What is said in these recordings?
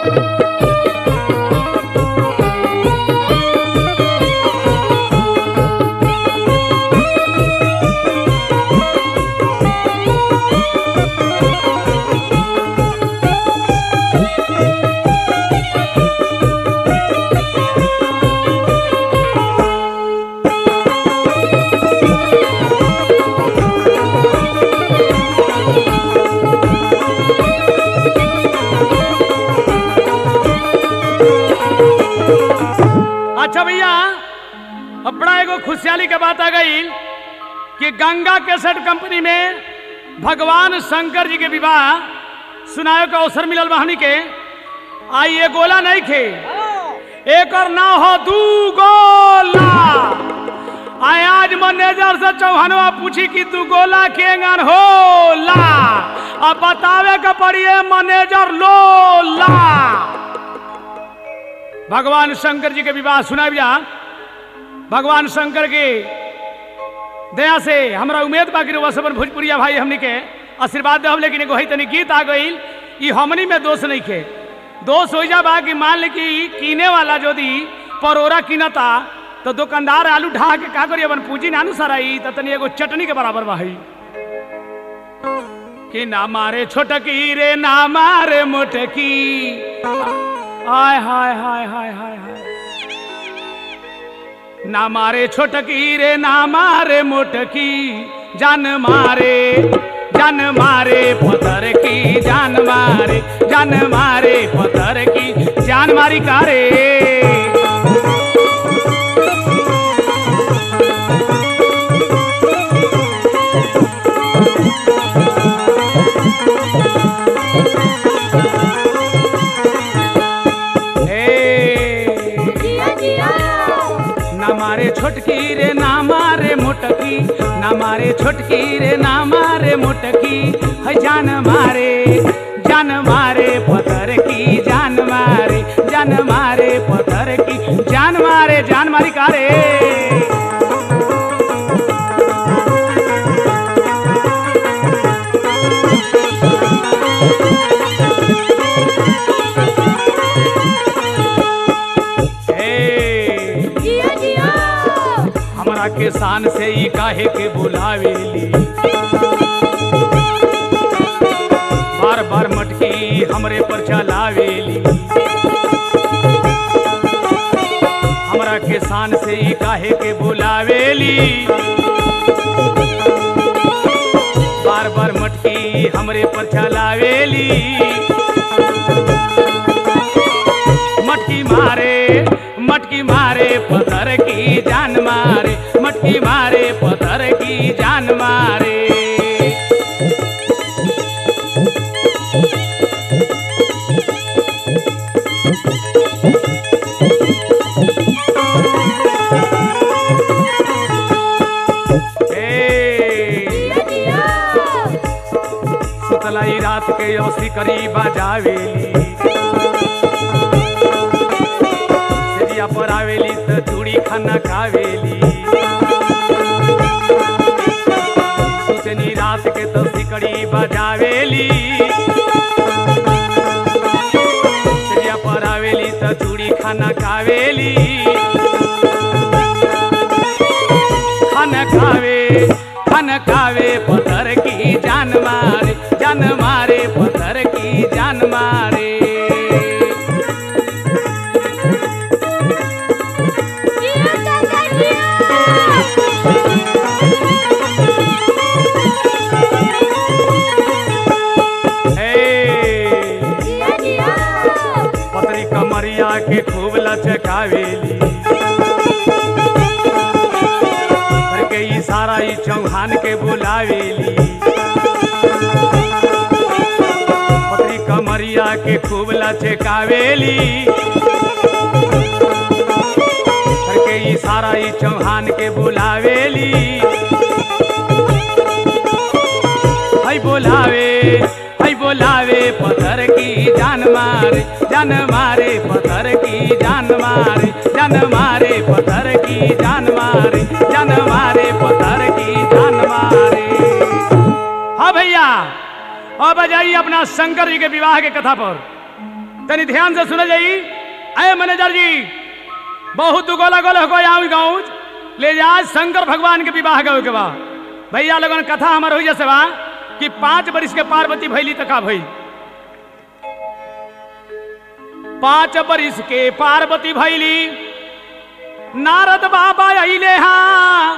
अच्छा भैया अब बड़ा एगो खुशहाली के बात आ गई कि गंगा केसट कंपनी में भगवान शंकर जी के विवाह सुनाए के अवसर मिलल बा हमनी के आई ये गोला नहीं खे एक और ना हो दू गोला आय आज मैनेजर से चौहानवा पूछी कि तू गोला केंगन होला अब बतावे के पड़िए मैनेजर लोला भगवान शंकर जी के विवाह सुना जा भगवान शंकर के दया से हमरा उम्मीद बा कि रउआ सबन भोजपुरिया भाई हमनी के आशीर्वाद देहब लेकिन एगो है तनी गीत आ गईल ई हमनी में दोष नहीं खे दोष हो जा बा कि मान ले कि कीने वाला यदि परोरा कीनता तो दुकानदार आलू ढा के का करी अपन पूंजी नानू सराई त तनी एगो चटनी के बराबर बा हई कि ना मारे छोटकी रे ना मारे मोटकी हाय हाय हाय हाय हाय हाय ना मारे छोटकी रे ना मारे मोटकी जान मारे जान मारे पत्थर की जान मारे जान मारे पत्थर की जान मारी कारे ए जिया जिया ना मारे छोटकी रे ना मारे मोटकी ना मारे छोटकी रे ना मारे मोटकी है जान मारे जान मारे पत्थर की जान मारे जान मारे पत्थर की जान मारे जान मारी कारे ए जिया जिया हमरा के शान से ई काहे के बुलावेली बार बार मटकी हमरे पर चलावेली हमरा के शान से ई काहे के बुलावेली बार बार मटकी हमरे पर चलावेली मटकी मारे मटकी मारे पत्थर की जान मारे मटकी मारे पत्थर की जान मारे ए, जिया जिया सुतलाई रात के औसी करी बजावेली सेरिया पर आवेली त चूड़ी खाना खावेली सुतनी रात के तो सिकड़ी बजावेली सेरिया पर आवेली त चूड़ी खाना खावेली खाना खावे खाना खावे पत्थर की जान मारे जान मारे पत्थर की जान मारे जिया चाचा जिया हे जिया जिया पतरी कमरिया के खूब लचकावेली घर के इशारा ई चौहान के बुलावेली पतरी कमरिया के खूब लचकावेली घर के इशारा ई चौहान के बुलावेली हई बोलावे हई बोलावे पत्थर की जान मारे जान मारे पत्थर की जान मारे जान मारे पत्थर की जान मारे जान मारे पत्थर की जान मारे हाँ भैया अब आ जाइए अपना शंकर जी के विवाह के कथा पर तनी ध्यान से सुन जाई अय मैनेजर जी बहुत दुगोला गोल हो आऊ गाँव ले जा शंकर भगवान के विवाह गए के बा भैया लोगन कथा हमार हो जैसे बा कि पांच बरिस के पार्वती भैली तका भई पांच बरिस के पार्वती भैली नारद बाबा अइले हाँ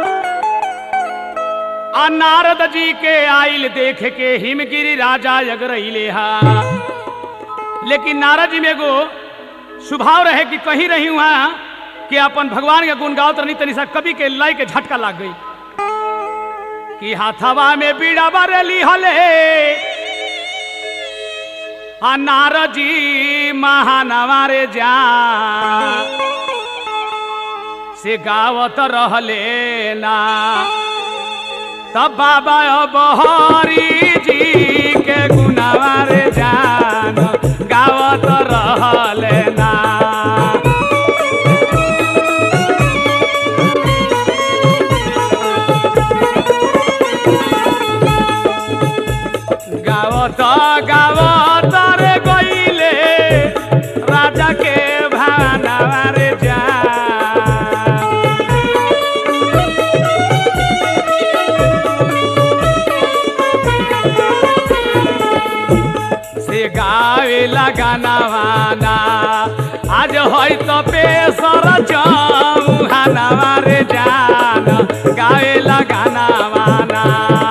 आ नारद जी के आइल देख के हिमगिरी राजा अगरैले हा लेकिन नारद जी में एगो स्वभाव रहे कि कहीं रही वहां कि अपन भगवान के गुण गाओ तनी तनी सा कवि के लाई के झटका लाग गई कि हाथवा में बीड़ा बरेली हले आ नारद जी महानवारे जा से गावत रहले ना तब बाबा अब हरी जी के गुनावार जान गावत रहले ना गावत गावत रे गईले राजा के भानावार जान से गावे लगाना वाना आज होई तो पेसर चौहाना मारे जान गावे लगाना वाना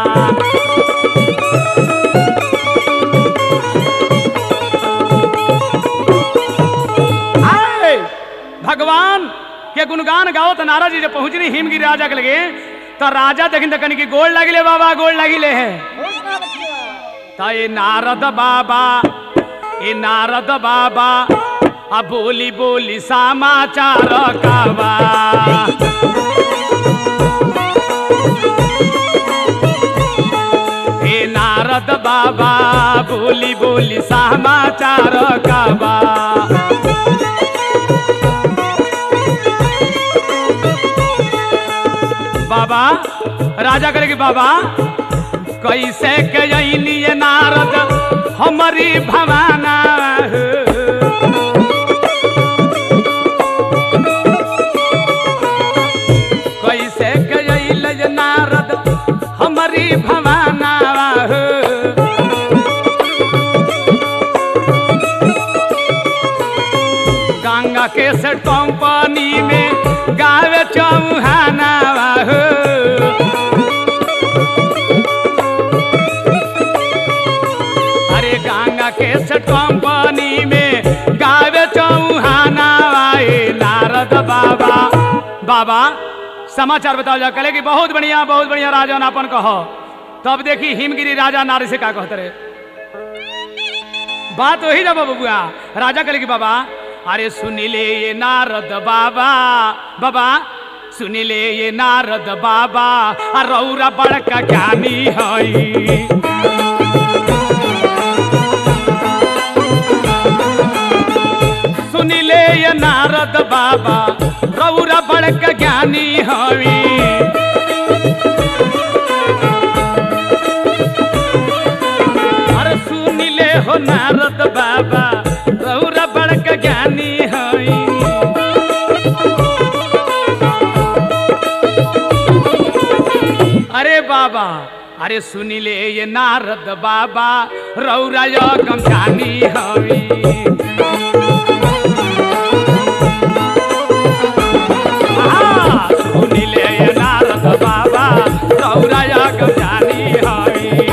आए, भगवान के गुणगान गाओ तो नाराज जी जब पहुंचनी हिमगिरी राजा के लगे तो राजा देखिन तकन की गोड़ लगिले बाबा गोड़ लगिले है ता ये नारद बाबा ये नारद बाबा आ बोली बोली समाचार काबा हे नारद बाबा बोली बोली समाचार काबा बाबा राजा करे कि बाबा कैसे के जैनी ये नारद हमारी भवाना हो। कैसे के जैल ये नारद हमारी भवाना हो। गंगा के से कंपनी में गावे चौहाना हो। अरे गंगा के सेठ कंपनी में गावे चौहाना आए नारद बाबा बाबा समाचार बताओ जा कले कि बहुत बढ़िया बहुत बढ़िया राजा नापन कहो तब देखी हिमगिरी राजा नारी से का कहते रहे बात वही ना बबुआ राजा कले कि बाबा अरे सुनिले ये नारद बाबा बाबा सुनिले ये नारद बाबा आ रौरा बड़का ज्ञानी हई सुनिले ये नारद बाबा रौरा बड़क ज्ञानी हवी अरे सुनिले हो नारद बाबा रौरा बड़क ज्ञानी हई अरे बाबा अरे सुनिले ये नारद बाबा रौरा यगम जानी हवी आ, सुनिले ये नारद बाबा रौरा यगम जानी हवी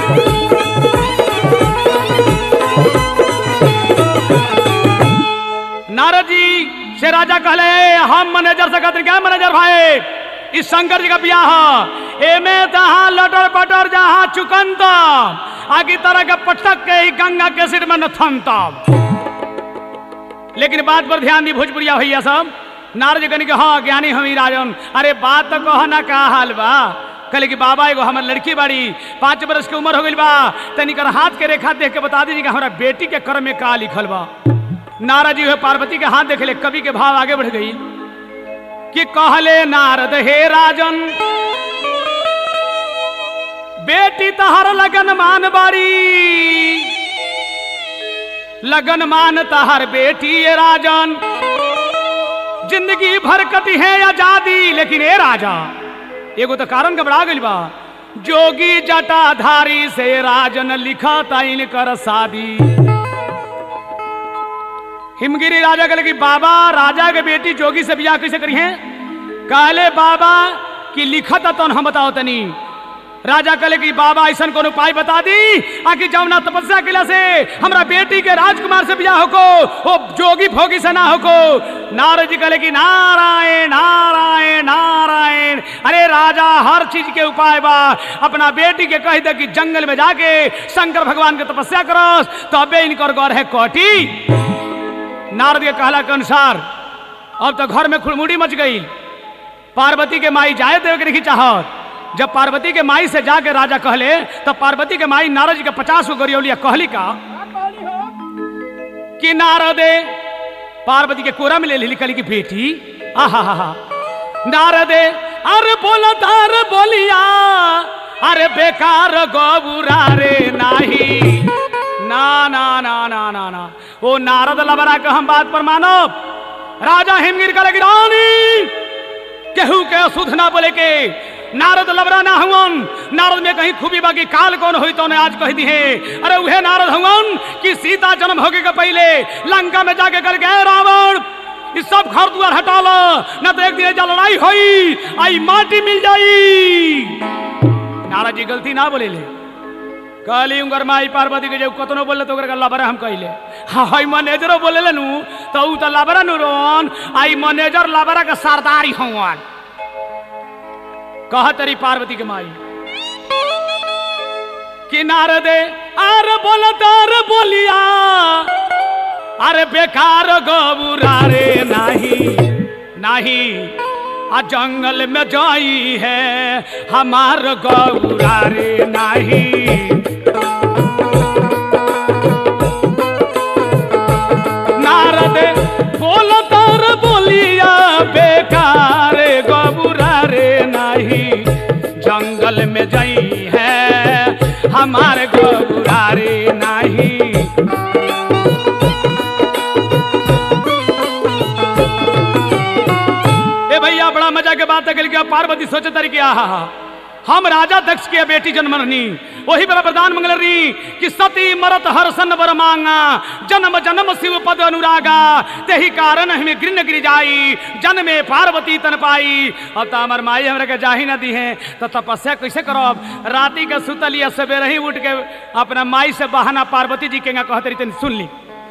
नारद जी से राजा कहले हम मैनेजर से कहते क्या मैनेजर भाई इस शंकर जी का ब्याह है। एमे तहाँ लटर पटर जहाँ चुकन आगे तरह के पटक के ही गंगा के सिर में नथन तब लेकिन बात पर ध्यान दी भोजपुरिया भैया सब नारद जी कहनी कि हाँ ज्ञानी हमी राजन अरे बात तो कहो ना का हाल बा कहले कि बाबा एगो हमार लड़की बाड़ी पाँच बरस के उम्र हो गई बा तनी कर हाथ के रेखा देख के बता दीजिए कि हमारा बेटी के कर में का लिखल बा नारद जी हुए पार्वती के हाथ देख ले कवि के भाव आगे बढ़ गई कि कहले नारद हे राजन बेटी तहर लगन मान बाड़ी लगन मानता हर बेटी ये राजन जिंदगी भर कटी है आजादी लेकिन ए राजा एगो तो कारण घबरा गइल बा जोगी जटाधारी से राजन लिखा ताइन कर शादी हिमगिरी राजा कहले कि बाबा राजा के बेटी जोगी से बियाह कैसे करी है कहले बाबा कि लिखत तो हम बताओ तनी राजा कहले कि बाबा ऐसा कोनो उपाय बता दी आकि जमुना तपस्या किला से हमरा बेटी के राजकुमार से बियाह होको वो जोगी भोगी से ना होको नारद जी कहले कि नारायण नारायण नारायण अरे राजा हर चीज के उपाय बा अपना बेटी के कह दे कि जंगल में जाके शंकर भगवान के तपस्या करस तबे इनकर गौर है कोटी नारद के कहला के अनुसार अब तो घर में खुड़मुड़ी मच गई पार्वती के माई जाए देव के नहीं चाहत जब पार्वती के माई से जाके राजा कहले तब पार्वती के माई नारद जी के पचास गो गरियौलिया कहली का कि नारदे पार्वती के कोरा में ले ली कहली कि बेटी आहा हा हा नारदे अरे बोला तार बोलिया अरे बेकार गोबुरा रे नाही ना ना ना ना ना ना ओ नारद लबरा के हम बात पर मानो राजा हिमगिर करे कि रानी केहू के अशुद्ध ना बोले के नारद लबरा ना हुवन नारद में कहीं खूबी बाकी काल कौन हुई तो आज कह दी है अरे उहे नारद हुवन कि सीता जन्म होगे के पहले लंका में जाके कर गए रावण इस सब घर द्वार हटा लो न तो एक दिन एजा लड़ाई होई आई माटी मिल जाई नारद जी गलती ना बोले ले कहली उनकर माई पार्वती के जब कतनो बोले तो ओकरा लबरा हम कहले हाँ हई मैनेजरो बोले नु तो ऊ तो लबरा नु रोन आई मैनेजर लबरा के सरदारी हवन कह तरी पार्वती के माई कि नारदे आर बोल तार बोलिया अरे बेकार गोबुरा रे नाही नाही आ जंगल में जाई है हमार गौरा रे नाही नारद बोल तर बोलिया बेकार गबुरा रे नहीं जंगल में जाई है हमार गबुरा रे नहीं ए भैया बड़ा मजा के बात है कि पार्वती सोचे तरी कि आहा हम राजा दक्ष के बेटी जन्मरनी वही बड़ा प्रदान मंगलरी कि सती मरत हर्षन वर मांगा जन्म जन्म शिव पद अनुरागा तेही कारण हमें गिरन गिर जाई जन में पार्वती तन पाई अब तो हमार माई हमरा के जाही ना दी है तो तपस्या कैसे करब राती के सुतलिया सवेरे ही उठ के अपना माई से बहाना पार्वती जी के कहते रही तनी सुन ली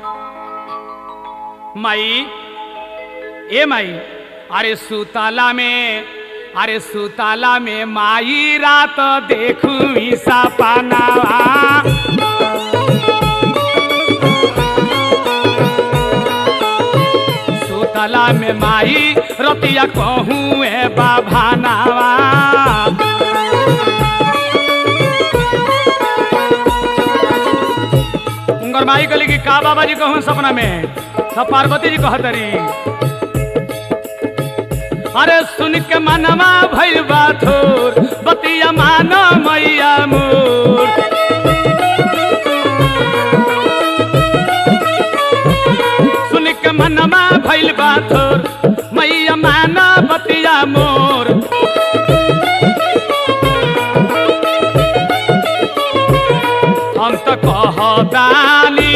माई ए माई अरे सुताला में अरे सुताला में माई रात देखू सपनावा सुतला में माई रतिया कहूँ ए बाभानावा उनकर माई कहली कि का बाबा जी कहूँ सपना में तब पार्वती जी कहतरी अरे सुन के मनवा भइल बा थोर बतिया मान मैया मोर सुन के मनवा भइल बा थोर मैया मान बतिया मोर हम तो कहतानी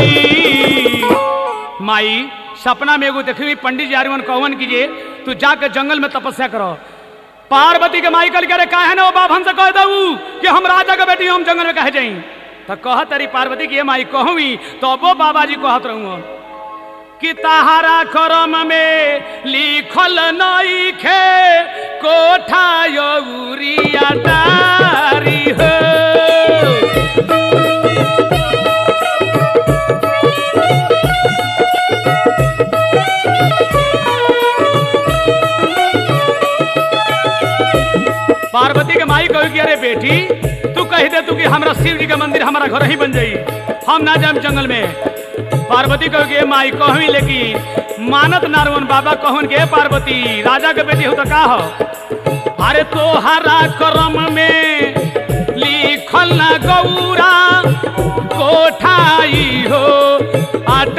माई सपना में एगो देखी पंडित जी आर्यमन कहवन कीजिए तू जाकर जंगल में तपस्या करो पार्वती के माई कल करे काहे ना वो बाप हमसे कह दऊ कि हम राजा के बेटी हम जंगल में कहे जाई तो कह तरी पार्वती की ये माई कहूँ तो वो बाबा जी कहत रहूँ कि तहारा करम में लिखल नई खे कोठा यौरिया तारी हो पार्वती के माई कहो कि अरे बेटी तू कह दे तू कि हमरा शिव जी का मंदिर हमारा घर ही बन जाई हम ना जाए जंगल में पार्वती कहो कि ए माई कहवी लेकिन मानत नारवन बाबा कहन के पार्वती राजा के बेटी हो तो का हो अरे तोहरा करम में लिखल ना गौरा कोठाई हो आ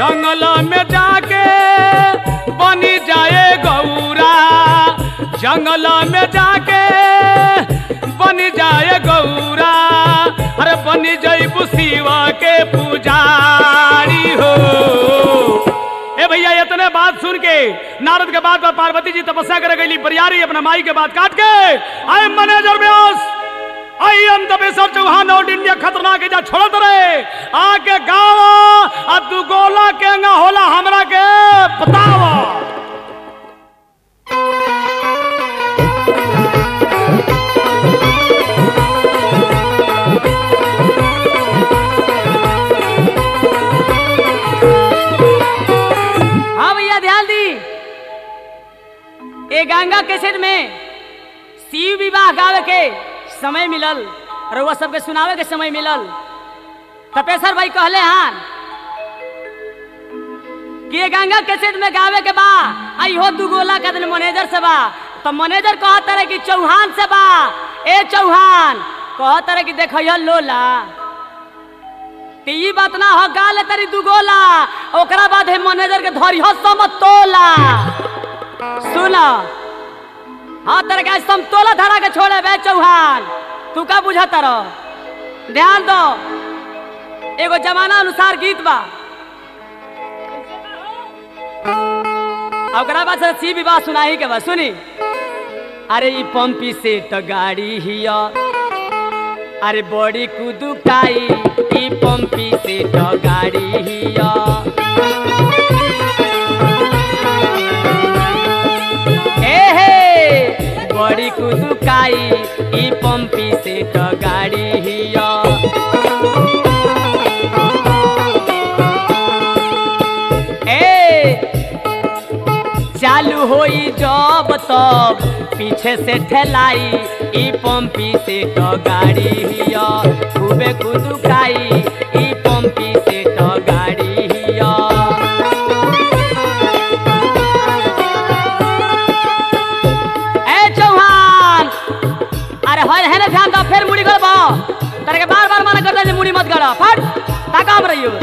जंगल में जाके बनी जाए गौरा जंगल में जाके बनी जाए गौरा अरे बनी जईबू शिवा के पुजारी हो ए भैया इतने बात सुन के नारद के बात पर पार्वती जी तपस्या करे गई बरियारी अपना माई के बात काट के आए मैनेजर व्यास आई अंत बेसर चौहान और इंडिया खतरनाक जा छोड़त रहे आके गाँव आ तू गोला केंगा होला हमरा के बतावा हाँ भैया ध्यान दी ए गंगा कैसेट में शिव विवाह गावे के समय मिलल रउआ सबके सुनावे के समय मिलल तपेश्वर भाई कहले हान कि ये गंगा कैसेट में गावे के बा आई हो दू गोला का दिन मैनेजर से बा तो मैनेजर कहत रहे कि चौहान से बा ए चौहान कहत रहे कि देख लोला कि ई बात ना हो गाले तरी दू गोला ओकरा बाद है मैनेजर के धरी हो समतोला सुन हाँ तेरे के समतोला धरा के छोड़े बे चौहान तू का बुझा तारो ध्यान दो एगो जमाना अनुसार गीत बा आ ओकरा बाद से सी विवाह सुनाही के बा सुनी अरे ई पंपी से तो गाड़ी हिया अरे बड़ी कुदुकाई ई पंपी से तो गाड़ी हिया ए हे बड़ी कुदुकाई ई पंपी से तो गाड़ी हिया ए चालू होई जब तब पीछे से ठेलाई ई पंपी से तो गाड़ी हिया खूबे कुदुकाई ई पंपी से तो गाड़ी हिया ए चौहान अरे होय है ना ध्यान दो फिर मुड़ी गड़बो तारे के बार बार मना करते हैं मुड़ी मत गड़ो फट ताकाम रहियो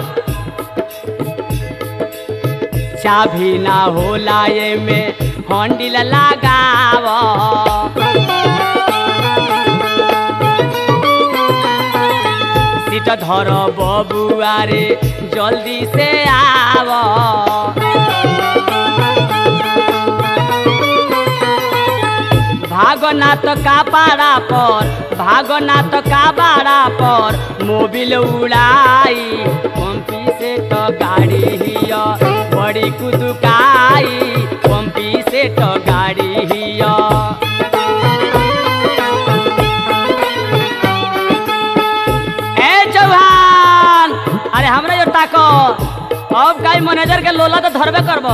चाभी ना होला ये में हंडिल लगाव सीट धर बबुआ रे जल्दी से आव भागनाथ का पाड़ा पर भागनाथ का बाड़ा पर मोबिल उड़ाई पंपी से तो गाड़ी हिया बड़ी कुदुकाई पंपी से तो गाड़ी हिया ए चौहान अरे हमरा जो ताको अब काई मैनेजर के लोला तो धरबे करबो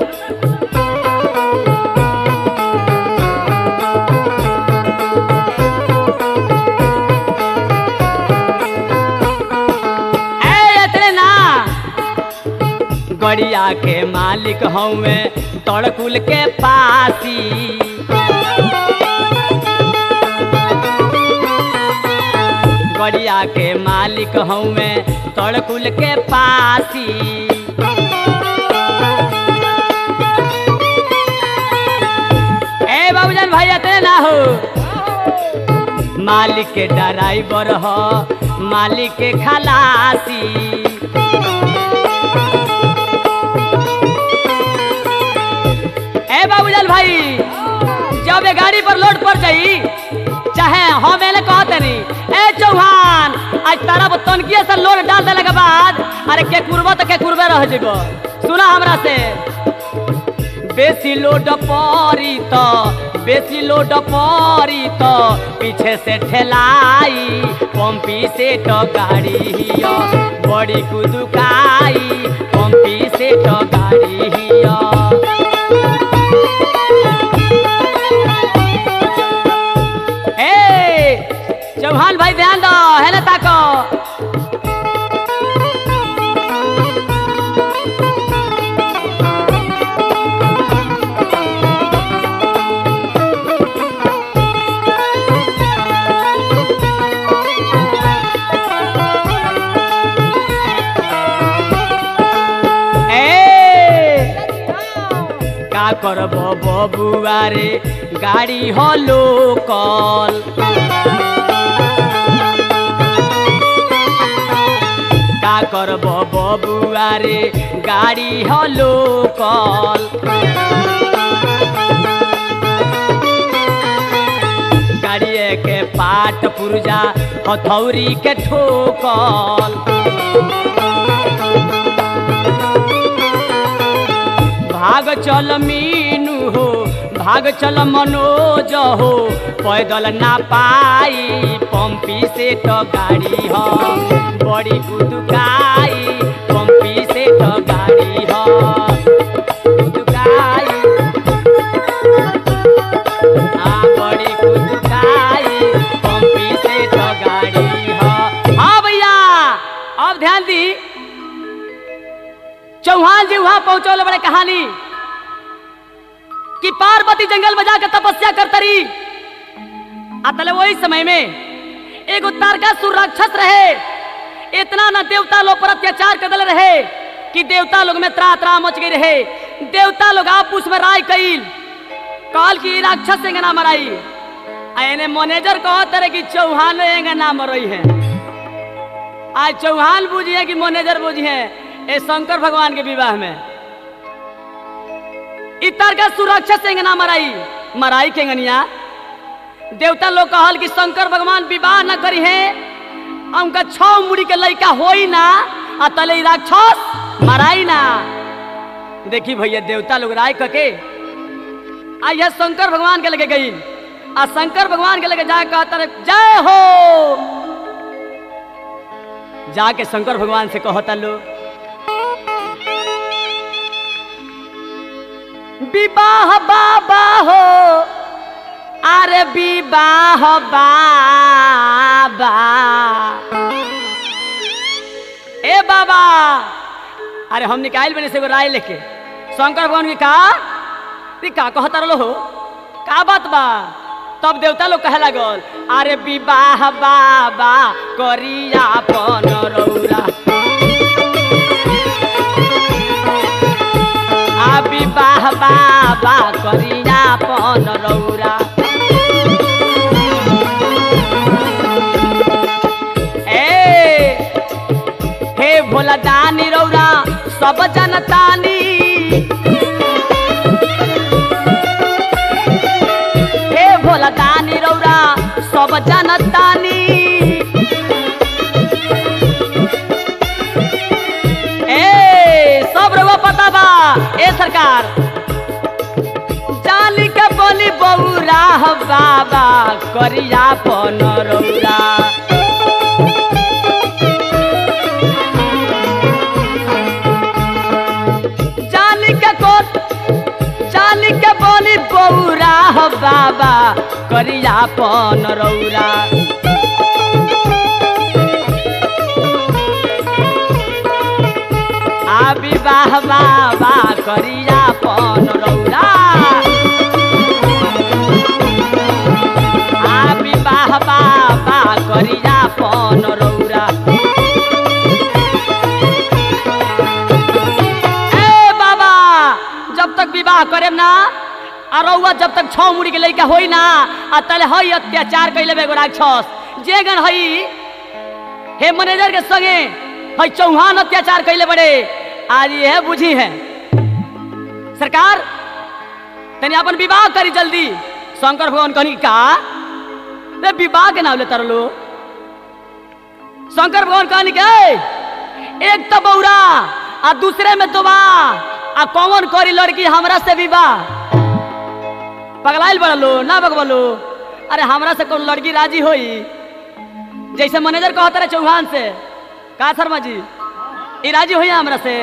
ए इतने ना गड़िया के मालिक हवे तड़कुल के पासी गड़िया के मालिक हवे तड़कुल के पासी ए बाबूजान भाई इतने ना हो मालिक के ड्राइवर हो मालिक के खलासी ए बाबूलाल भाई जब ये गाड़ी पर लोड पर जाई चाहे हम मैंने कहते नहीं ए चौहान आज तारा तनकिए से लोड डाल देने के बाद अरे के कुरबो तो के कुरबे रह जेबो सुना हमरा से बेसी लोड परी तो बेसी लोड परी तो पीछे से ठेलाई पंपी से तो गाड़ी हिया बड़ी कुदुकाई पंपी से तो गाड़ी हिया ए चौहान भाई ध्यान दो है ना ताको करब बबुआ रे गाड़ी हो लोकल का करब बबुआ रे गाड़ी हो लोकल गाड़िए के पाट पुर्जा हथौरी के ठोकल भाग चल मीनू हो भाग चल मनोज हो पैदल ना पाई पंपी से तो गाड़ी हो बड़ी कुदुकाई पंपी से तो गाड़ी हो कुदुकाई आ बड़ी कुदुकाई पंपी से तो गाड़ी हो हाँ भैया अब ध्यान दी चौहान जी वहां पहुंचौले बड़े कहानी कि पार्वती जंगल में जाकर तपस्या करता रही अतले वही समय में एगो तारकासुर राक्षस रहे इतना न देवता लोग पर अत्याचार कर रहे कि देवता लोग में त्रा त्रा मच गई रहे देवता लोग आपस में राय कईल कहल कि ई राक्षस एंगे ना मराई आ एने मैनेजर कहत रहे कि चौहान एंगे ना मरई है आज चौहान बुझिए कि मैनेजर बुझिए ए शंकर भगवान के विवाह में इतर का सुरक्षा से ना मराई मराई के गनिया देवता लोग कहल कि शंकर भगवान विवाह न करी है आ उनका छौ मुड़ी के लड़का होई ना आ तले ई राक्षस मराई ना देखी भैया देवता लोग राय कके आ यह शंकर भगवान के लगे गई आ शंकर भगवान के लगे जाके कहता रहे जय हो जाके शंकर भगवान से कहता लो विवाह बाबा हो अरे विवाह बाबा ए बाबा अरे हम निकाल बने से एगो राय लेके शंकर भगवान के कहा ती का कहता रहो हो का बात बा तब देवता लोग कहे लागल अरे विवाह बाबा करिया पन रौरा आ विवाह बाबा करिया पन रौरा ए हे भोला दानी रौरा सब जनतानी हे भोला दानी रौरा सब जनतानी ए सब रउआ पता बा ए सरकार जाली के बोली बौरा हो बाबा करिया पन रौरा जाली के कोट जाली के बोली बौरा हो बाबा करिया पन रौरा आ विवाह बाबा करिया पन रौरा आ विवाह बाबा करिया पन रौरा ए बाबा जब तक विवाह करेम ना आ रउआ जब तक छौ मुड़ी के लइका होई ना आ तले हई अत्याचार कैले बेगो राक्षस जे गन हई हे मैनेजर के संगे हई चौहान अत्याचार कैले बड़े आज यह बुझी है सरकार तनी अपन विवाह करी जल्दी शंकर भगवान कहनी का रे विवाह के नाम ले तरलो शंकर भगवान कहनी के "ए, एक तो बौरा आ दूसरे में दोबा आ कौन करी लड़की हमरा से विवाह पगलाइल बड़लो ना बगबलो अरे हमरा से कौन लड़की राजी होई जैसे मैनेजर कहता रहे चौहान से का शर्मा जी ई राजी होई हमरा से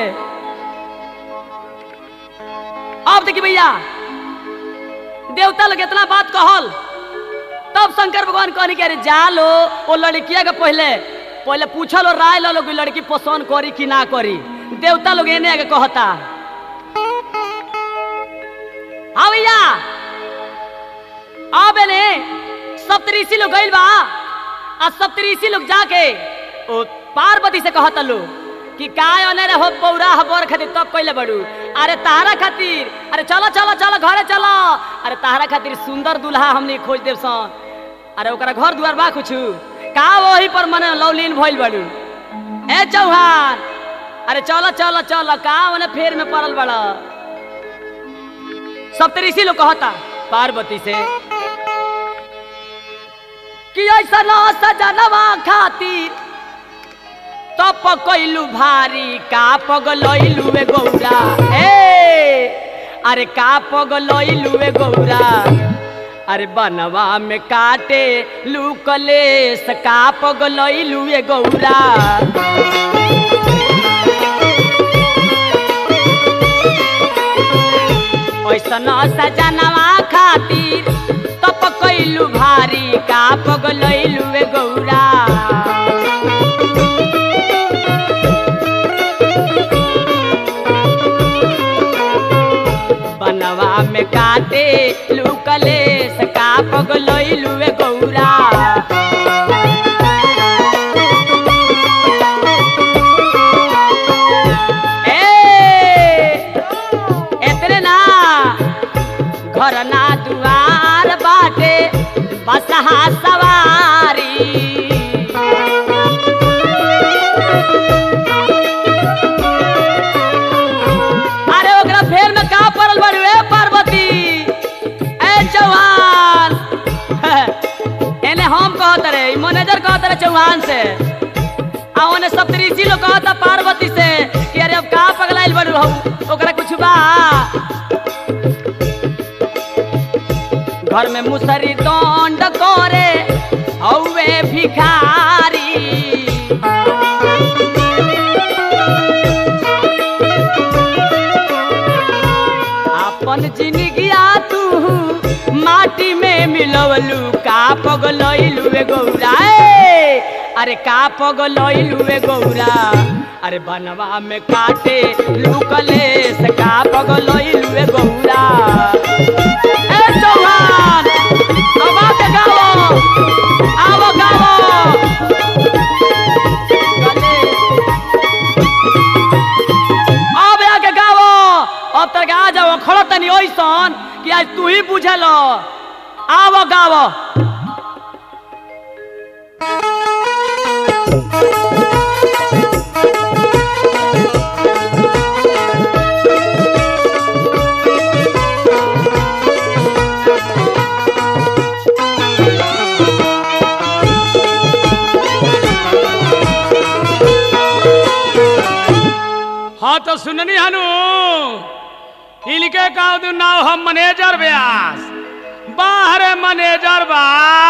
अब देखी भैया देवता लोग इतना बात कहल तब शंकर भगवान कहनी कि अरे जा लो वो लड़किया के पहले पहले पूछल और राय लो कि लड़की पसंद करी कि ना करी देवता लोग एने आगे कहता हाँ भैया अब एने सप्तऋषि लोग गइल बा आ सप्तऋषि लोग जाके ओ पार्वती से कहता लो कि काय ओने रे हो पौरा हबर खातिर तब कइले बड़ू अरे तारा खातिर अरे चलो चलो चलो घरे चलो अरे तारा खातिर सुंदर दूल्हा हमनी खोज देव सन अरे ओकरा घर दुआर बा कुछु का वही पर मने लौलीन भइल बड़ू ए चौहान अरे चलो चलो चलो का ओने फेर में पड़ल बड़ा सब तेरे इसी लोग कहता पार्वती से कि ऐसा ना सजनवा खातिर तप कैलू भारी का पगलैलू ए गौरा ए अरे का पगलैलू ए गौरा अरे बनवा में काटे लूकलेस का पगलैलू ए गौरा ऐसन सजनवा खातिर तप कैलू भारी का पगलैलू ए गौरा बनवा में काटे लुकले सका पगलैलू ए गौरा ए एतरे ना घर ना दुआर बाटे बसहा सवारी अरे ओकरा फेर में का पड़ल बाड़ू ए पार्वती ए चौहान एने हम कहत रे ई मैनेजर कहत रे चौहान से आ ओने सप्तऋषि लोग कहत पार्वती से कि अरे अब का पगलाइल बाड़ू हम ओकरा कुछ बा घर में मुसरी दंड करे हौवे भिखारी अपन जिंदगिया तू माटी में मिलवलू का पगलैलू ए गौरा ए! अरे का पगलैलू ए गौरा अरे बनवा में काटे लुकले से का पगलैलू ए गौरा ए चौहान अब आके गाओ आओ गाओ गले। अब आके गाओ अब तक आ जाओ खड़ो तनी ओइसन कि आज तू ही बुझल आवो गावो हाँ तो सुननी हनु इनके का दू नाव हम मैनेजर व्यास बाहर मैनेजर बा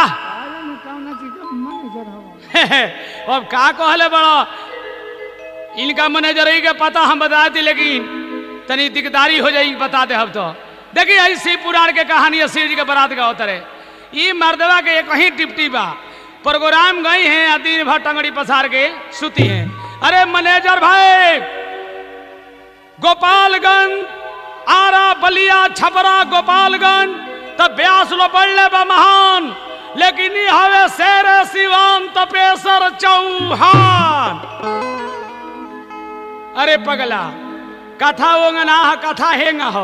अब का कहले बड़ो इनका मैनेजर ही के पता हम बता दी लेकिन तनी दिकदारी हो जाई बता दे हम तो देखिए ऐसी पुराण के कहानी शिव जी के बरात का होता रहे ई मर्दवा के एक ही टिप्टी बा प्रोग्राम गई हैं आ दिन भर टंगड़ी पसार के सुती हैं अरे मैनेजर भाई गोपालगंज आरा बलिया छपरा गोपालगंज तब ब्यास लो बढ़ले बा महान लेकिन ई हवे शेर सिवान तपेसर चौहान अरे पगला कथा ओंगना ह कथा हेंगा हो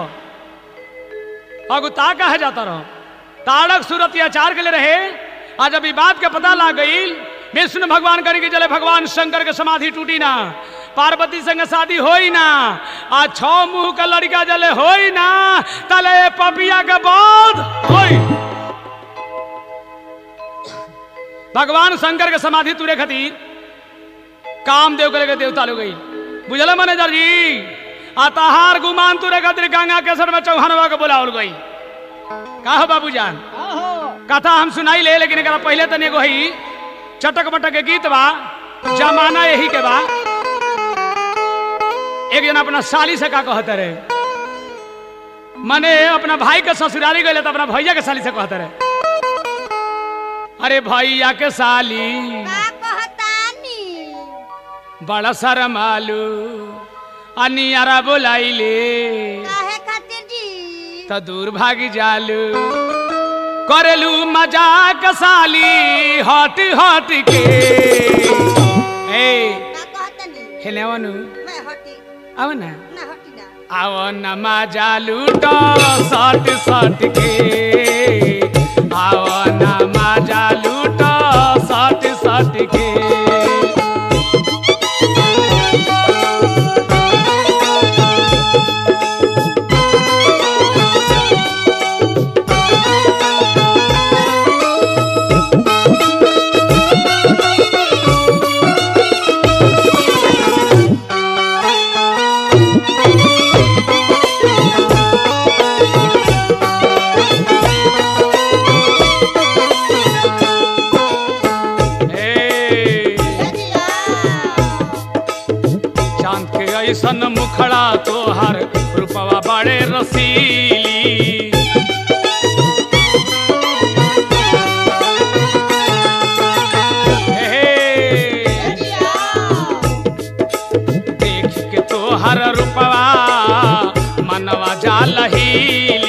अगुता कहे जाता रहो ताड़क सूरत आचार के लिए रहे आज अभी बात के पता ला गई विष्णु भगवान करी के चले भगवान शंकर के समाधि टूटी ना पार्वती संग शादी होई ना आ छो मुंह का लड़का जले होई ना तले पपिया के बाद होई भगवान शंकर के समाधि तुरे खातिर काम देव करे के देवता लोग गई बुझल मैनेजर जी आ तहार गुमान तुरे खातिर गंगा केसर में चौहानवा के बुलावल गई का हो बाबू जान कथा हम सुनाई ले लेकिन एकरा पहले तनी एगो ही चटक बटक के गीत बा जमाना यही के बा एक जन अपना साली से का कहते रहे मने अपना भाई के ससुराली गए तो अपना भैया के साली से कहते रहे अरे भैया के साली का कहतानी बड़ा शरमालू अनियारा बोलाइले काहे खातिर जी तो दूर भागी जालू करेलू मजाक साली हट हट के ए का कहतानी हेने आवनु मैं हटी आव ना ना हटी ना आव न मजा लूटो सट सट के आव न मजा लूटो सट सट के ए जिया चांद के ऐसन मुखड़ा तोहर रूपवा बड़े रसीली हे, जिया देख के तोहर रूपवा मनवा जा लहीली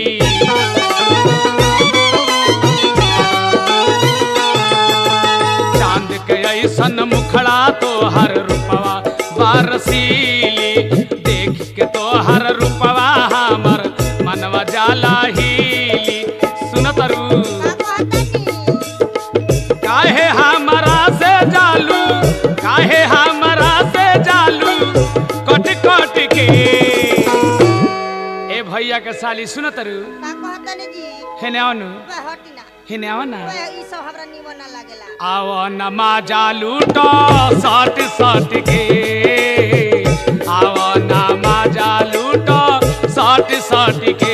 चांद के ऐसन मुखड़ा तोहर रूपवा बारसीली देख के तोहर रूपवा हमर मनवा जाला हीली सुनत रू का कहतानी काहे हमरा से जालू काहे हमरा से जालू कट कट के ए भैया के साली सुनत रू का कहतानी जी हेने आनु मैं हटी ना हेने आव ना मैं ई सब हमरा निमन ना लागेला आव नमा जालू तो सट सट के आव नमा जालू तो सट सट के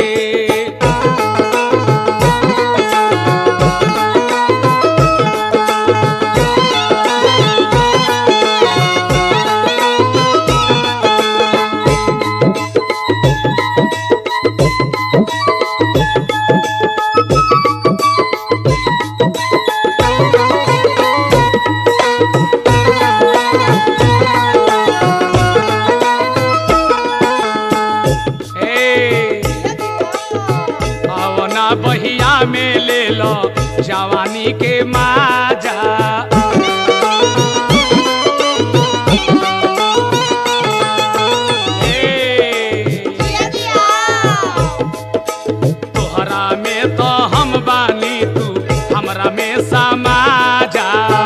ए आवना बहिया में ले लो जवानी के माजा ए, जिया जिया तोहरा में तो हम बानी तू हमरा में समाजा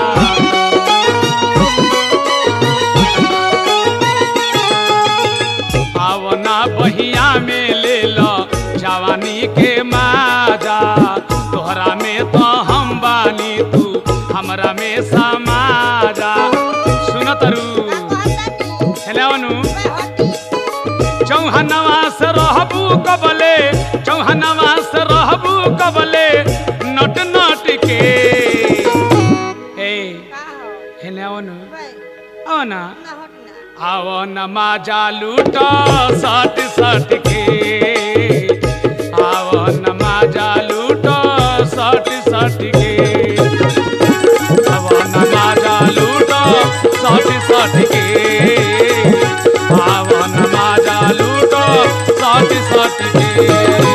आवना बहिया में ले लो जवानी के माजा तोहरा में तो हम बानी तू हमरा में समाजा सुनत रू का कहतानी हेलो अनु मैं हटी चौहनवा से रहबू कबले चौहनवा से रहबू कबले नट नट के ए का हो हेने अनु मैं आवना ना हटी ना आव नमा जालू तो सट सट के आव नमा जालू तो सट सट के आव नमा जालू तो सट सट के आव नमा जालू तो सट सट के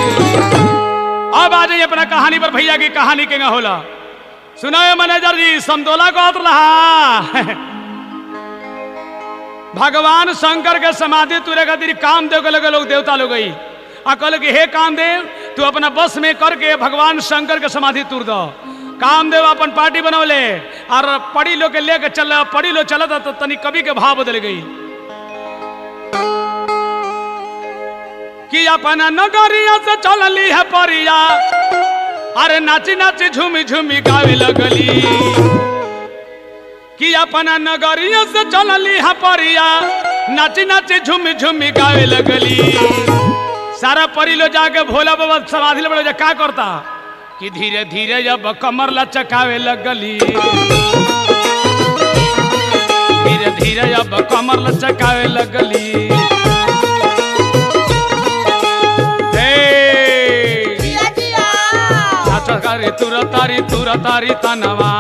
अब आ जाइए अपना कहानी पर भैया की कहानी के ना होला सुनाए मैनेजर जी समतोला को रहा भगवान शंकर के समाधि तुरे खातिर काम देव के लगे लोग देवता लोग गई आ कहल कि हे कामदेव तू अपना बस में करके भगवान शंकर के समाधि तुर दो कामदेव अपन पार्टी बनौले और पड़ी लोग के लेके चल पड़ी लोग चलत तो तनी कवि के भाव बदल गई कि अपना नगरिया से चलली है परिया अरे नाची नाची झूमी झूमी गावे लगली कि अपना नगरिया से चलली है परिया नाची नाची झूमी झूमी गावे लगली सारा परी लो जाके भोला बाबा समाधि ले जा का करता कि धीरे धीरे जब कमर लचकावे लगली धीरे धीरे जब कमर लचकावे लगली हे जिया जिया नाच करे तुर तारी तुर तारी तनवा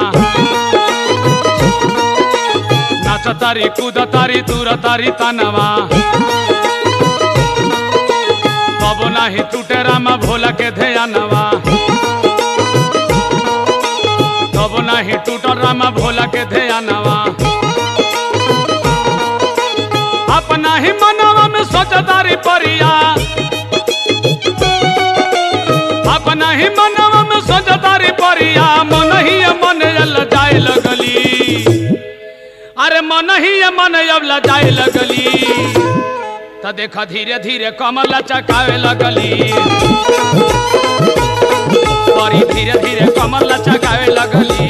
नाच तारी कूद तारी तुर तारी तनवा तब नाही टूटे रामा भोला के ध्यानवा तब नाही टूट रामा भोला के ध्यानवा लगली अरे मन ही ये मन अब लजाए लगली तो देखा धीरे धीरे कमर लचकावे लगली परी धीरे धीरे कमर लचकावे लगली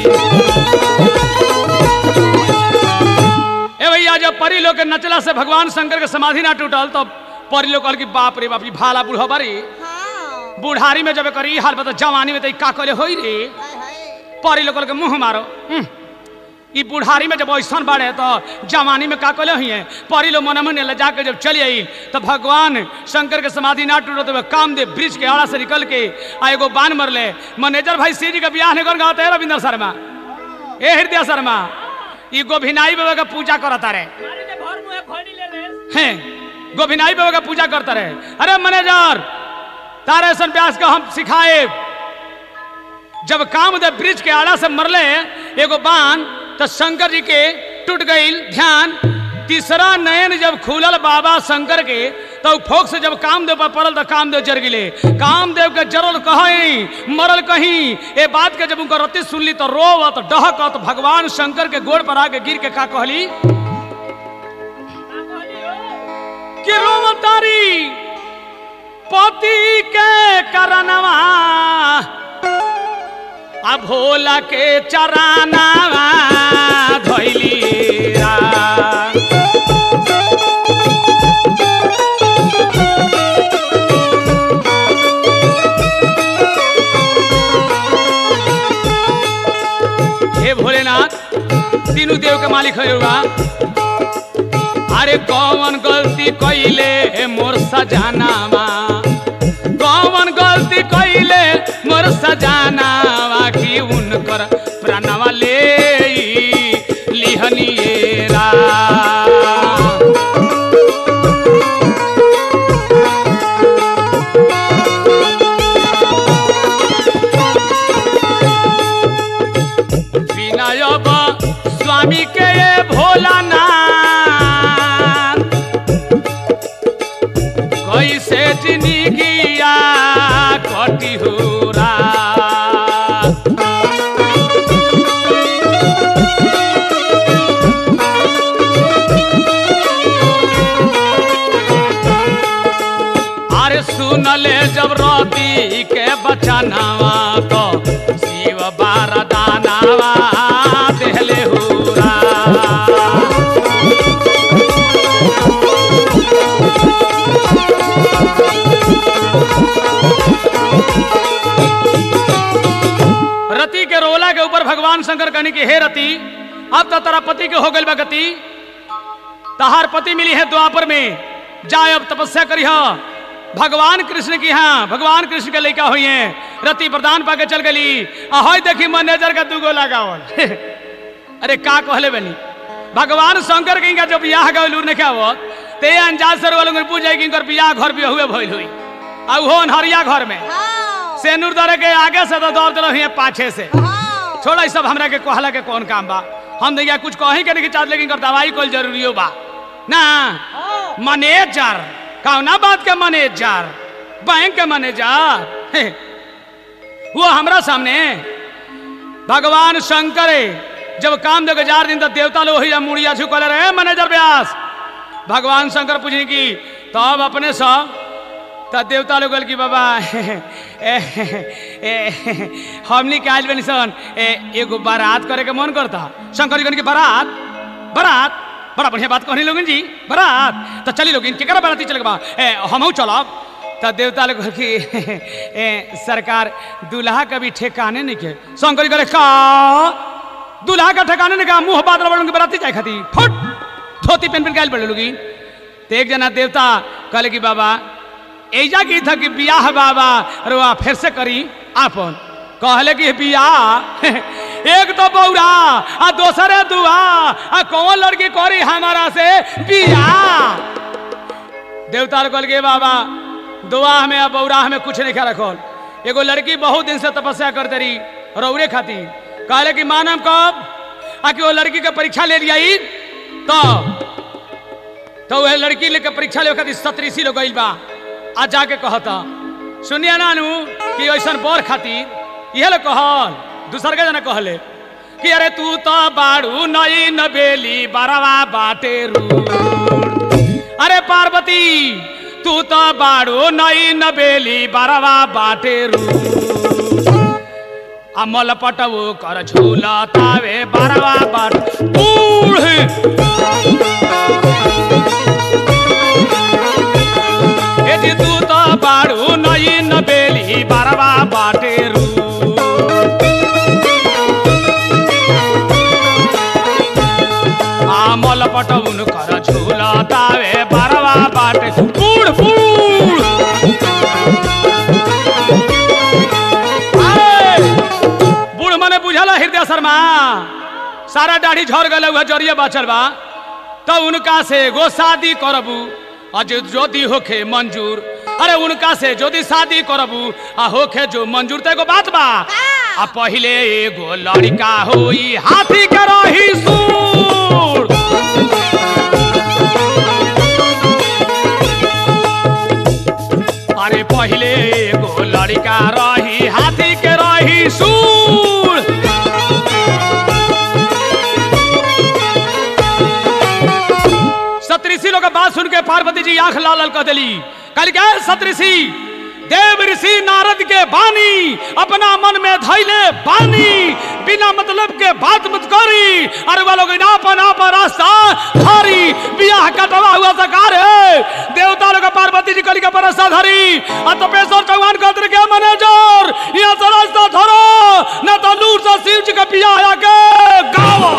ए भैया जब परी लोग के नचला से भगवान शंकर के समाधि ना टूटल तो परी लोग कहल कि बाप रे बाप जी भाला बूढ़ा बारी हाँ बुढ़ारी में जब करी हाल बता जवानी में तो ई का कले होई रे हाय हाय परी लोग के मुंह मारो हम्म। ई बुढ़ारी में जब ऐसा बाढ़े तो जवानी में का कले हुई है परी लोग मन मन ले जाके जब चली आई तो भगवान शंकर के समाधि ना टूटो तो कामदेव ब्रिज के आड़ा से निकल के आ एगो बान मर ले मैनेजर भाई सी जी का ब्याह निकल गाते है रविंद्र शर्मा ए हृदय शर्मा ई गोभिनाई बाबा का पूजा करता रहे हैं गोभिनाई बाबा का पूजा करता रहे अरे मैनेजर तारे ऐसा व्यास का हम सिखाए जब कामदेव ब्रिज के आड़ा से मरले एगो बाण तो शंकर जी के टूट गई ध्यान तीसरा नयन जब खुलल बाबा शंकर के तो फोक से जब कामदेव पर पड़ल तो कामदेव जर गिले कामदेव के जरल कहीं मरल कहीं ए बात के जब उनकर रति सुनली तो रोवत डहकत भगवान शंकर के गोड़ पर आके गिर के का कहली कि रोवतारी पति के करनवा आ भोला के चरानावा धैली रा। हे भोलेनाथ तीनों देव के मालिक है बा अरे कौन गलती कैले मोर सजानावा कौन गलती कैले मोर सजानावा की उनकर प्राणवा ले लिहनिएरा विनयब स्वामी के ये भोलानाथ कैसे जिंदगिया कटी हुरा अरे सुनले जब रवि के बचनावा तो शिव बारदानावा देहले हुरा रति के रोला के ऊपर भगवान शंकर कहने की हे रति अब तो तेरा पति के हो गई गति तहार पति मिली है द्वापर में जाए अब तपस्या करी भगवान कृष्ण की हाँ भगवान कृष्ण के लड़का हुई है रति प्रदान पाके चल गली ahoy देखी मैनेजर का दूगो लगावल अरे का कहले बनी भगवान शंकर के इनका जब बियाह गए लूर नहीं आवत ते अंजाज सर वालों पूछ जाए कि इनकर बियाह घर भी हुए भइल हुई आ वो अनहरिया घर में हाँ सेनुर दरे के आगे से तो दौड़ दिल पाछे से हाँ छोड़ा ई सब हमरा के कहला के कौन काम बा हम देखिए कुछ कहीं के नहीं चाहत लेकिन कर दवाई कोई जरूरी हो बा ना मैनेजर कौना बात के मैनेजर बैंक के मैनेजर हे, वो हमरा सामने भगवान शंकर जब काम दे जार दिन तक देवता लोग ही मुड़िया झुकल रहे मैनेजर व्यास भगवान शंकर पूछने की तब अपने सब तो देवता लोग कहल कि बाबा ए, ए, हमनी के आयल बनी सन ए, एगो बारात करे के मन करता शंकर जी कहने की बारात बारात बड़ा बढ़िया बात कहनी लोगन जी बारात तो चली लोगिन केकरा बाराती चले बा ए हमहू चलब तो देवता लोग कहल कि ए, सरकार दूल्हा का भी ठेकाने नहीं के शंकर जी कहले का दूल्हा का ठेकाने नहीं का मुंह बादल बड़न के बाराती जाए खाती फुट धोती पेन पेन कायल पड़े लोगी तो एक जना देवता कहले कि बाबा ऐजा की था कि बियाह बाबा रुआ फिर से करी आपन कहले कि बियाह एक तो बौरा आ दोसरे दुआ आ कौन लड़की करी हमारा से बियाह देवता कहल के बाबा दुआ में आ बौरा में कुछ नहीं खा रखल एगो लड़की बहुत दिन से तपस्या करते रही रौरे खातिर कहले कि मानम कब आ कि वो लड़की के परीक्षा ले लिया तो तो वह लड़की लेके परीक्षा ले खातिर सतरीसी लोग गइल बा आ जाके कहता सुनिए नानू कि ऐसा बर खातिर इहे लोग कहल दूसर के जना कहले कि अरे तू तो बाड़ू नई नबेली बरवा बाटे रू अरे पार्वती तू तो बाड़ू नई नबेली बरवा बाटे रू अमल पटवो कर झूला तावे बरवा बाट बूढ़ ए जी तू तो बाड़ू नई नबेली बरवा बाटे रू आमल पटउन कर झूला तावे बरवा बाटे बूढ़ बूढ़ आए! बूढ़ मने बुझल हृदय शर्मा सारा दाढ़ी झड़ गल हुआ जरिए बचल बा तो उनका से एगो शादी करबू अज ज्योति होखे मंजूर अरे उनका से ज्योति शादी करबू आ होखे जो मंजूर तो एगो बात बा आ पहिले एगो लड़का होई हाथी के रही सूर अरे पहिले एगो लड़का रही हाथी के रही सूर सतऋषि लोग के बात सुन के पार्वती जी आंख लाल लाल कह दिली कल क्या है सतऋषि देव ऋषि नारद के बानी अपना मन में धैले बानी बिना मतलब के बात मत करी अरे वो लोग नापा नापा रास्ता धारी बियाह कटवा हुआ सरकार है देवता लोग पार्वती जी कली के परसा धरी आ तपेश्वर चौहान गोत्र के मैनेजर यहाँ से रास्ता धरो न तो लूट से शिव जी के बियाह आके गावा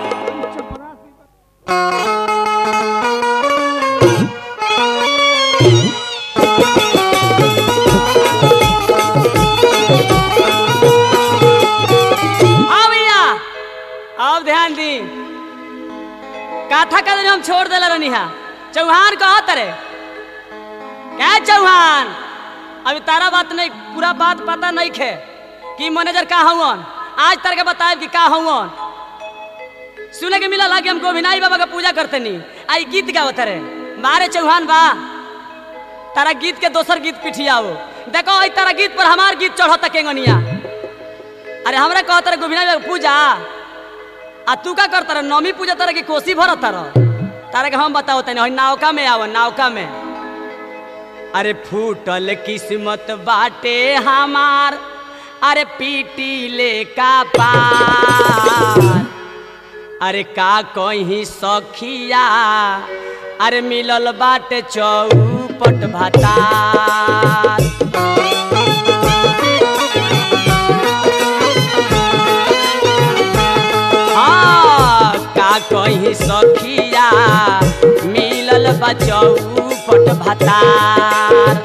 आओ भैया अब ध्यान दी काथा का दिन हम छोड़ देला रहनी हा चौहान कहा तरे क्या चौहान अभी तारा बात नहीं पूरा बात पता नहीं खे कि मैनेजर का हवन आज तरह के बताए कि का हवन सुने के मिला कि हम गोविनाई बाबा का पूजा करते नहीं आई गीत गावत रे मारे चौहान बा तारा गीत के दोसर गीत पिठियाओ देखो आई तारा गीत पर हमार गीत चढ़ता केंगनिया अरे हमरा कहत रहे गोविंदा बाबा पूजा आ तू का करता रहे नौमी पूजा तरह की कोसी भरत रह तारा के हम बताओ तनी नावका में आव नावका में अरे फूटल किस्मत बाटे हमार अरे पीटी ले का पार अरे का कहीं सखिया अरे मिलल बाटे चौपट भातार हाँ, का कहीं सखिया मिलल बचऊ पट भतार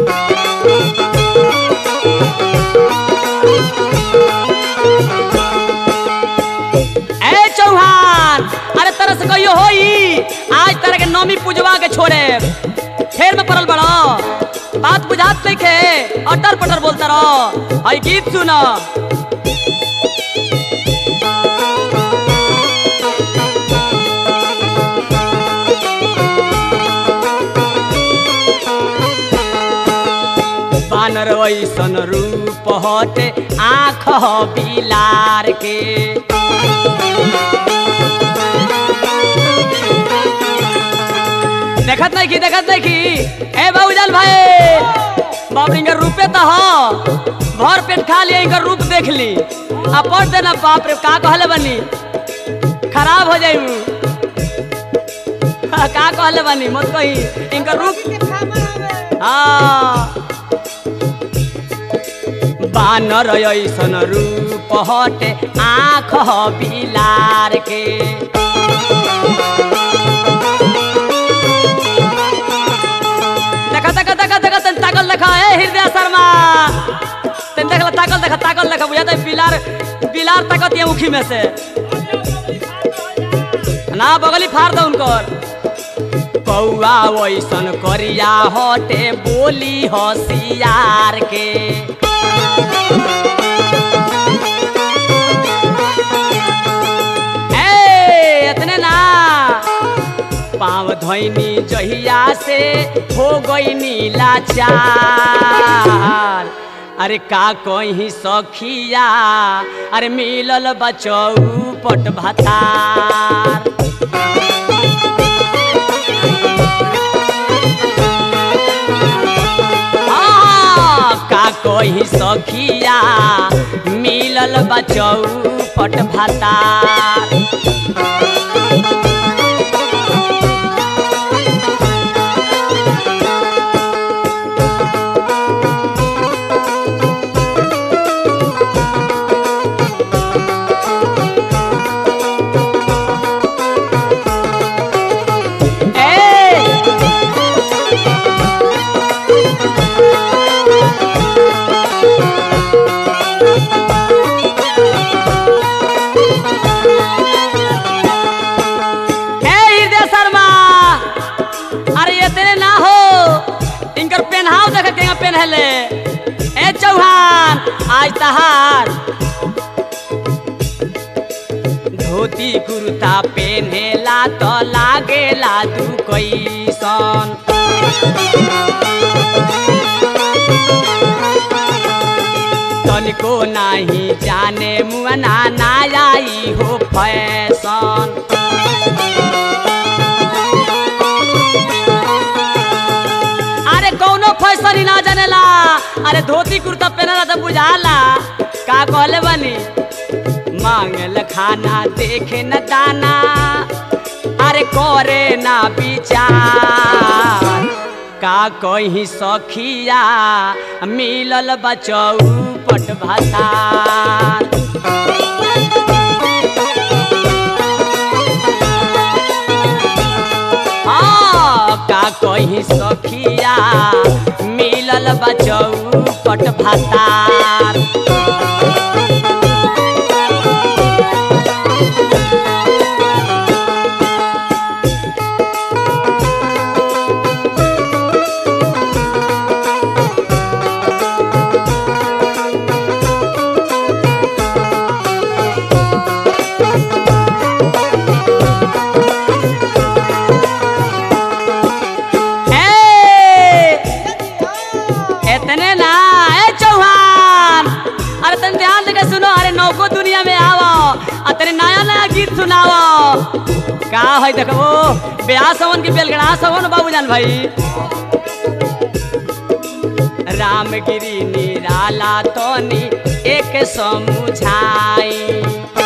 ए चौहान अरे तरह से कहियो होई आज तरह के नौमी पूजवा के छोड़े फेर में पड़ल बड़ो बात बुझात नहीं खे अटर पटर बोलता रहो हई गीत सुनो बानर ऐसन रूप हटे आँख बिलार के देखत नहीं की देखत नहीं की ए बाबूजान भाई बाप रे, इनकर रूपे तो हो भर पेट खा लिया इनकर रूप देख ली आ पढ़ देना बाप रे का कहले बनी खराब हो जाई का कहले बनी मत कही इनकर रूप हाँ बानर ऐसन रूप हटे आँख बिलार के देखा देखा देखा देखा तन ताकल देखा ए हृदय शर्मा तन देखला ताकल देखा ताकल देखा बुझाता है बिलार बिलार ताकत ये मुखी में से ना बगली फाड़ दो उनकर कौआ वैसन करिया हटे बोली होशियार के ए, इतने ना पाँव धोइनी जहिया से हो गई नीला चार अरे का कहीं सखिया अरे मिलल बचौ पट भतार आ, का कहीं सखिया मिलल बचौ पट भतार ए हे हृदय शर्मा अरे इतने ना हो इनकर पेनहाव देख के पेनहले ए चौहान आज तहार धोती कुर्ता पेनेला तो लागेला तू कैसन तनिको नाही जाने मुअना ना आई हो फैशन अरे कौनो फैशन ही ना जानेला अरे धोती कुर्ता पहनला तो बुझाला का कहले बनी मांगल खाना देखे न दाना अरे करे ना विचार का कहीं सखिया मिलल बचौ पट भतार हाँ, का कहीं सखिया मिलल बचौ पट भतार ए, इतने ना ए चौहान अरे तन ध्यान देके सुनो अरे नौको दुनिया में आवो आ तेरे नया नया गीत सुनावो का है देखो ओ ब्याह सवन की बेलगड़ा सवन बाबूजान भाई रामगिरी निराला तोनी एक समुझाई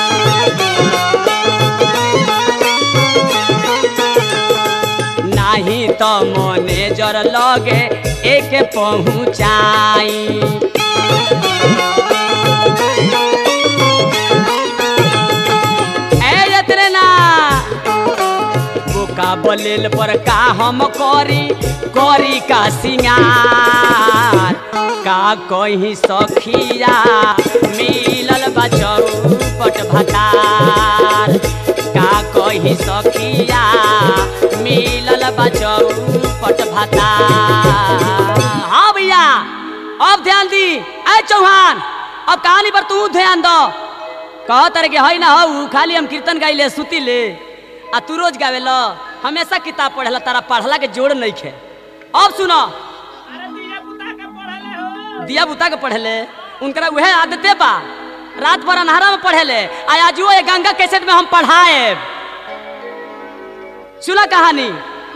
नाही तो मैनेजर लगे एक पहुँचाई ए यत्रे ना बोका बलेल पर का हम करी करी का सिंगार का कहीं सखिया मिलल बचौ पट भतार का कहीं सखिया मिलल बचौ पट भतार हाँ भैया अब ध्यान दी ऐ चौहान अब कहानी पर तू ध्यान दो कह तरह के है ना हो खाली हम कीर्तन गाइले सुती ले आ तू रोज गावे लो हमेशा किताब पढ़ेला तारा पढ़ला के जोड़ नहीं खे अब सुनो दिया बुता के पढ़ेले उनकरा वह आदते बा रात भर अन्हारा में पढ़ेले आ आजुओ ये गंगा कैसेट में हम पढ़ाए सुना कहानी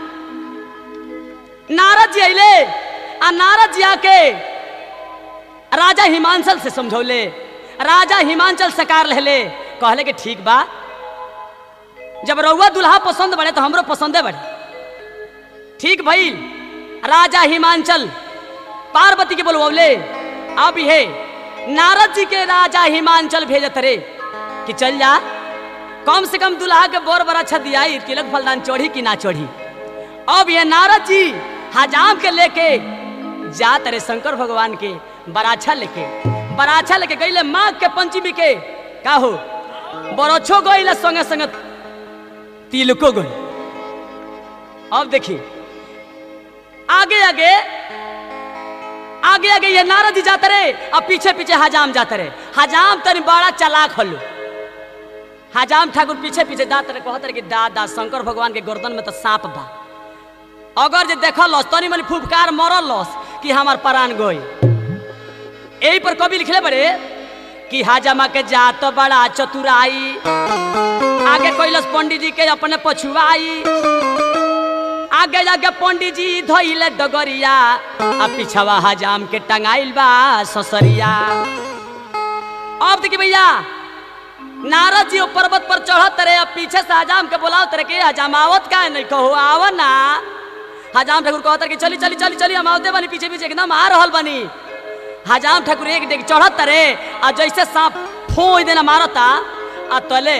नारद जी अले आ नारद जी आके राजा हिमांचल से समझौले राजा हिमांचल सकार रहले कहले कि ठीक बा जब रउआ दुल्हा पसंद बड़े तो हमरो पसंदे बड़े ठीक भइल राजा हिमांचल पार्वती के बोलवले अब ये नारद जी के राजा हिमांचल भेजत रे कि चल जा कम से कम दुल्हा के बोर बड़ा अच्छा दिया तिलक फलदान चढ़ी कि ना चढ़ी अब ये नारद जी हजाम के लेके जात रे शंकर भगवान के बराछा लेके बराछा लेके गईले माघ के पंचमी के का हो बरछो गईले संगे संगे तिलको गई अब देखी आगे आगे आगे आगे ये नारद जी जाते रहे अब पीछे पीछे हजाम जाते रहे हजाम तनी बड़ा चलाक हल्लू हजाम ठाकुर पीछे पीछे जाते रहे कहते रहे कि दादा शंकर भगवान के गर्दन में तो सांप बा अगर जे देखल लस तनी मनी फुफकार मरल लस कि हमार प्राण गई यही पर कवि लिखले बड़े कि हाजमा के जात बड़ा चतुराई आगे कैलस पंडित जी के अपने पछुआई आगे जाके पंडित जी धोइले डगरिया आ पिछवा हजाम के टंगाइल बा ससरिया अब देखिए भैया नारद जी वो पर्वत पर चढ़त रहे अब पीछे से हजाम के बोलाओ तरह के हजाम आवत का नहीं कहो आव ना हजाम ठाकुर कहत रहे कि चली चली चली चली हम आवते बनी पीछे पीछे एकदम आ रहल बनी हजाम ठाकुर एक देख चढ़त रहे आ जैसे सांप फोई देना मारता आ तले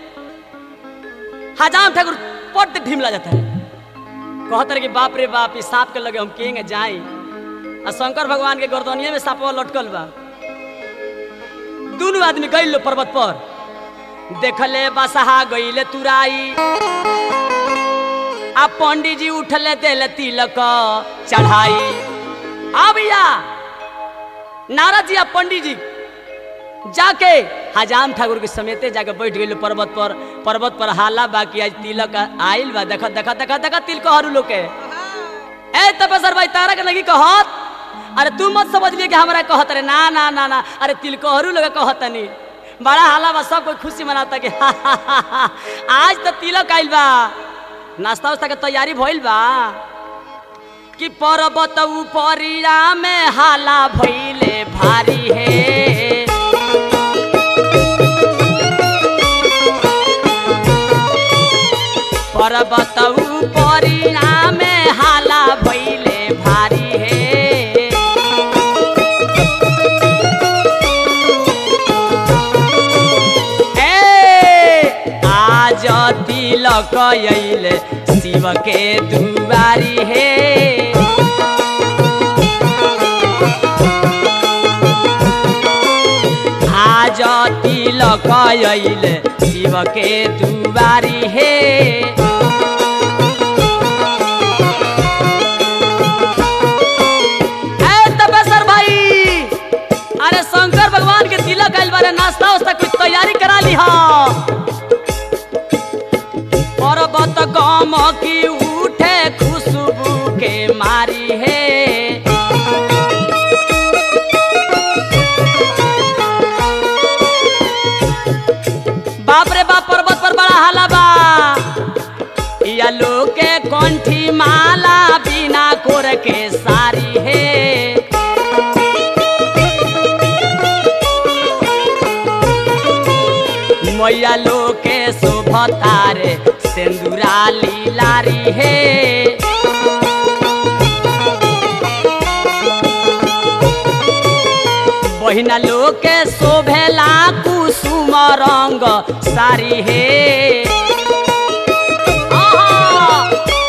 हजाम ठाकुर पट ढिमला जाता है कहत रहे कि बाप रे बाप इस सांप के लगे हम केंगे जाई आ शंकर भगवान के गर्दनिया में सांपवा लटकल बा दोनों आदमी गई लो पर्वत पर देखले बसहा गईले तुराई आ पंडित जी उठले देले तिलक चढ़ाई आ भैया नारद जी आ पंडित जी जाके हजाम ठाकुर के समेते जाके बैठ गई पर्वत पर पर्वत पर हाला बाकी आज तिलक आइल बा देखा देखा देखा देखा तिल कहरू लोग के ए तपसर भाई तारा के नहीं कहत अरे तू मत समझ लिए कि हमरा कहत रे ना ना ना ना अरे तिल कहरू लोग कहत नहीं बड़ा हाला बा सब कोई खुशी मनाता कि हा, हा, हा, हा, आज तो तिलक आइल बा नाश्ता उस्ता के तैयारी भइल बा कि पर्वत उपरिया में हाला भइले भारी है पर्वत उपरिया में हाला भइले भारी है ए आज तिलक अइले शिव के दुआरी हे आज तिलक अइले शिव के दुआरी हे ए तपेश्वर भाई अरे शंकर भगवान के तिलक आइल बारे नाश्ता उस्ता कुछ तैयारी करा ली हा पर्वत गम की उठे खुशबू के मारी है बाप रे बाप पर्वत पर बड़ा हाला बा या लोग के कंठी माला बिना कोर के सारी है मैया लोग के शोभतारे सिंदूरा लीलारी है बहिना लोग के शोभेला कुसुम रंग सारी है आहा!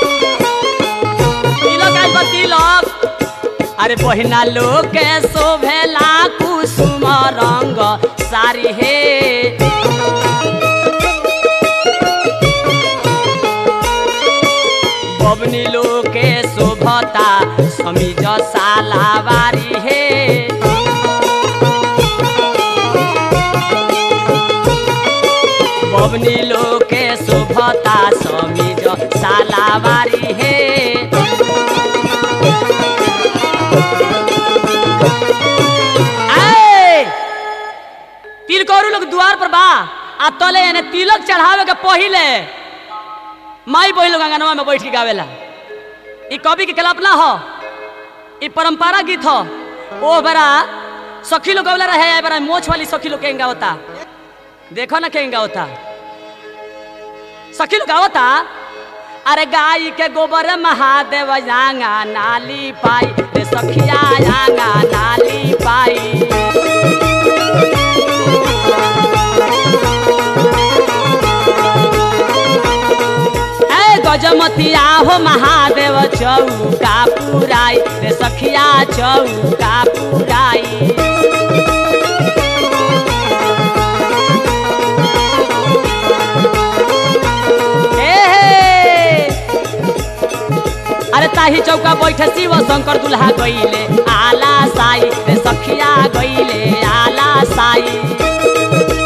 तिलक आइल बा तिलक अरे बहिना लोग के शोभेला कुसुम रंग सारी हे बबनी लोग के शोभता समीज सालावारी हे बबनी लोग के शोभता समीज सालावारी हे आए! तिलकोरु लोग द्वार पर बा आ तले यानी तिलक चढ़ावे के पहिले माई बहिन लोग अंगनवा में बैठ के गावेला ई कवि के कल्पना हो ई परंपरा गीत हो ओ बड़ा सखी लोग गवला रहे ए बड़ा मोछ वाली सखी लोग के गावता देखो ना के गावता सखी लोग गावता अरे गाय के गोबर महादेव आंगा नाली पाई रे सखिया आंगा नाली पाई ए गजमतिया हो महादेव चौका पुराई रे सखिया चौका पुराई हे हे। अरे ताही चौका बैठे शिव शंकर दुल्हा गईले आला साई रे सखिया गईले आला साई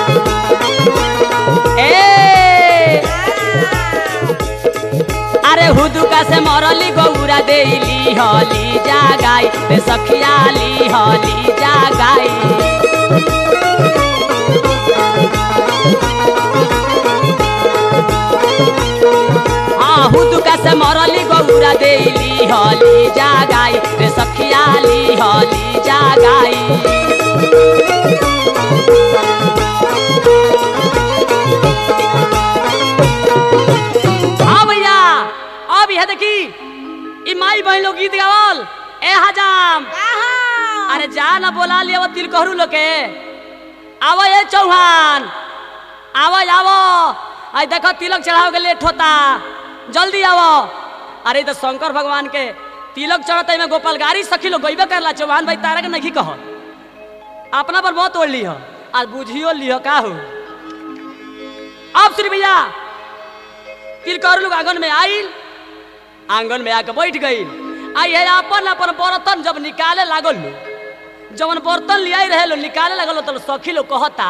ए अरे हुदुका से मरली गौरा देली हली जागाई रे सखिया ली हली जागाई हाँ हुदुका से मरली गौरा देली हली जागाई रे सखिया ली हली जागाई हाँ भैया अब यह देखी ई माई बहन लोग गीत गावल ए हजाम कहाँ अरे जा ना बोला लिया वो तिल कहरू लोग के आवो ये चौहान आवो आवो आई देखो तिलक चढ़ाओ के लेट होता जल्दी आवो अरे ई तो शंकर भगवान के तिलक चढ़ता में गोपाल गाड़ी सखी लोग गईबे करला चौहान भाई तारा के नहीं कह अपना पर बहुत ओढ़ लिह आज बुझियो लिह का हो अब श्री भैया तिलकर लोग आंगन में आइल आंगन में आके बैठ गई आ ये अपन अपन बर्तन जब निकाले लागल लो जवन बर्तन लियाई रहे लो निकाले लागल तो सखी लोग कहता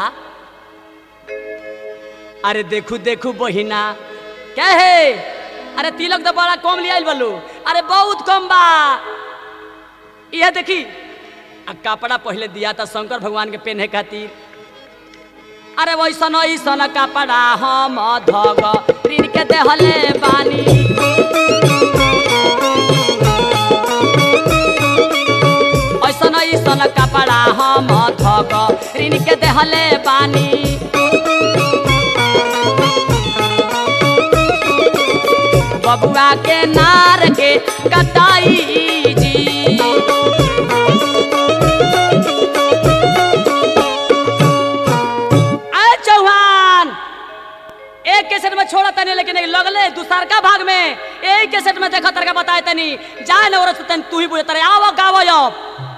अरे देखू देखू बहिना क्या है अरे तिलक तो बड़ा कम लियाइल बलू अरे बहुत कम बा यह देखी आ कपड़ा पहले दिया था शंकर भगवान के पहने खातिर अरे वैसन ऐसन कपड़ा हम धग ऋण के देहले बानी ऐसन ऐसन कपड़ा हम धग ऋण के देहले बानी बबुआ के नार के कटाई जी आए चौहान एक कैसेट में छोड़ा तनी लेकिन एक लगले दूसर का भाग में एक कैसेट में देखा तरका बताए तनी जाए न औरत तनी तू ही बुझे तरे आवो गावो अब